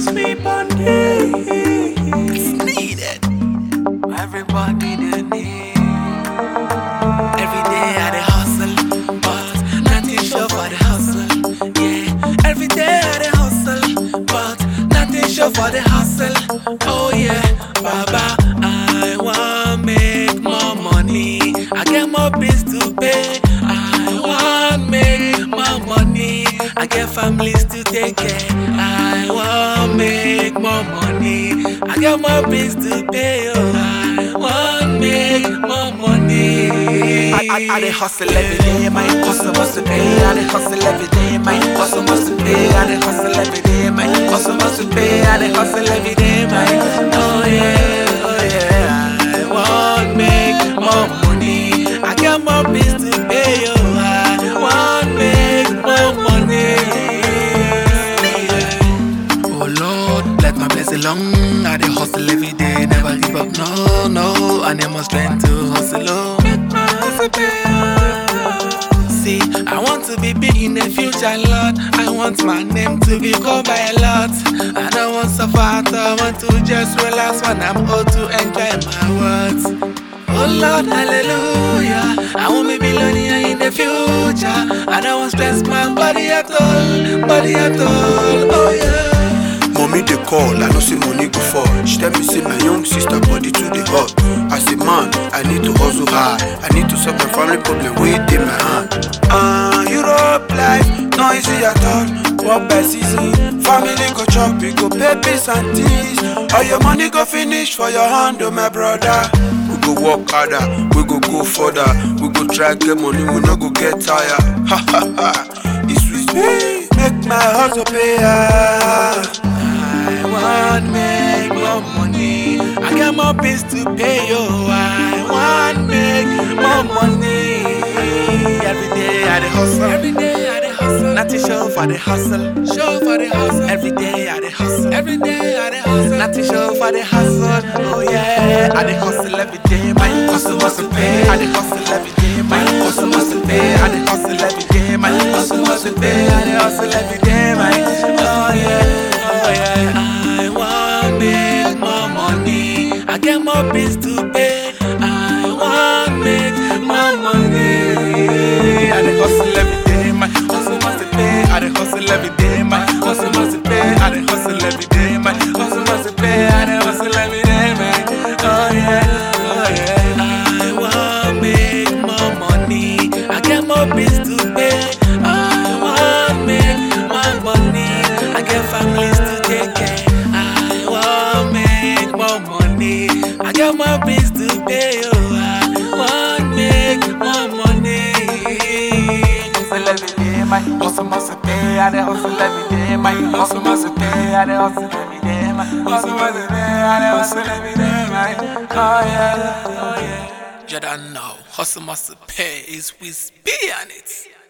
sleep on day. needed. Everybody they need. Every day I dey hustle, but nothing show for the hustle. Yeah, every day I dey hustle, but nothing show for the hustle. Oh yeah, Baba, I want make more money. I get more bills to pay. I want make more money. I get families to take care. I want make more money. I get more bills to pay. Oh, I want make more money. I, I, I dey hustle every day, my hustle must pay. I dey hustle every day, my hustle must pay. I dey hustle every day, my hustle must pay. I dey hustle every day, my Oh yeah, oh yeah. I want make more money. I get more bills to pay. Oh, I want make more money. Oh Lord, let my blessing long. I dey hustle every day, never give up. No, no, I need more strength to hustle. Oh, make my hustle pay. See, I want to be big in the future, Lord. I want my name to be called by a lot. I don't want suffer, I want to just relax when I'm old to enjoy my words. Oh Lord, hallelujah. I want me billionaire in the future. I don't want stress my body at all, body at all. Oh yeah. Mommy dey call, I know say money go fall. She tell me say my young sister body too dey hot. As a man, I need to hustle hard. I need to solve my family problem wey dey my hand. Ah, Europe life no easy at all. Work by season, family go chop, we go pay bills and things. All your money go finish for your hand, oh my brother. We go work harder, we go go further. We go try get money, we no go get tired. Ha ha ha, it's sweet me, make my hustle pay. ah. I want make more money. I got more bills to pay, yo. I want make more money. Every day I dey hustle. Every day I dey hustle. Not to show for the hustle. Show for the hustle. Every day I dey hustle. Every day I dey hustle. Not to show for the hustle. Oh yeah, I dey hustle every day. My hustle must pay. I dey hustle every day. My hustle must pay. I dey hustle every day. My hustle must pay. I dey hustle every day. My oh yeah. Oh yeah, I want make more money. I get more bills to pay. I want make more money. I dey hustle every day, my hustle must pay. I dey hustle every day, my hustle must pay. I dey hustle every day, my hustle must pay. I dey hustle every day, man. Oh yeah, oh yeah. I want make more money. I get more bills to pay. I want make more money. I get families to take care. I want make more money. I got more bills to pay. Oh, I want make more money. Hustle every day, my hustle must pay. I dey hustle every day, my hustle must pay. I dey hustle every day, my hustle must pay. I dey hustle every day, my oh yeah, oh yeah. You don't know, hustle must pay is with B on it.